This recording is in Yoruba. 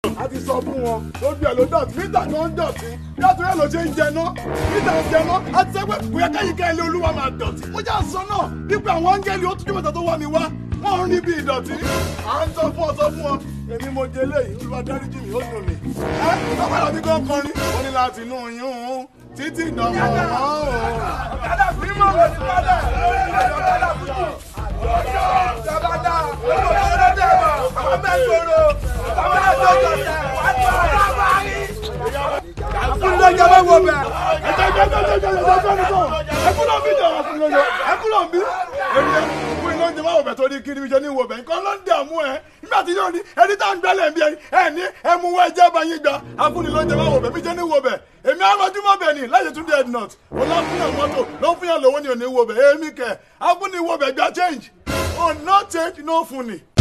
a ti sọ fún wọn lójú ẹ ló dọ̀tí níta tó ń dọ̀tí yàtọ̀ ẹ ló ṣe ń jẹná níta ń jẹná a ti sọ pé kò yẹ káyìí ká ilé olúwa máa dọ̀tí ó jà sọ náà wípé àwọn áńgẹ́lì ó túnjú mẹ́ta tó wà mí wá wọ́n ń rí bí ìdọ̀tí à ń sọ fún ọ sọ fún ọ èmi mo jẹ léyìí olúwa dáríjì mi ó dùn mí ẹ ọ̀pọ̀lọpọ̀ mi kàn kọrin ó ní láti inú yún títí ìdánwò ọ̀hún. nígbà tí yóò ní ẹni tá à ń gbẹ́lẹ̀ bí ẹ ní ẹmu wọ ẹjẹ́ bá yín gbà afúnilóúnjẹ máa wò bẹ̀ mí jẹ́ ní wò bẹ̀ èmi arọjúmọ́ bẹ̀ ni láyé tún dé ednut ọlọ́fúnyàn mọ́tò ló ń fúnyàn lówó ni ò ní wò bẹ̀ èmi kẹ̀ afúniwò bẹ̀ gba change ò no change no fún ni.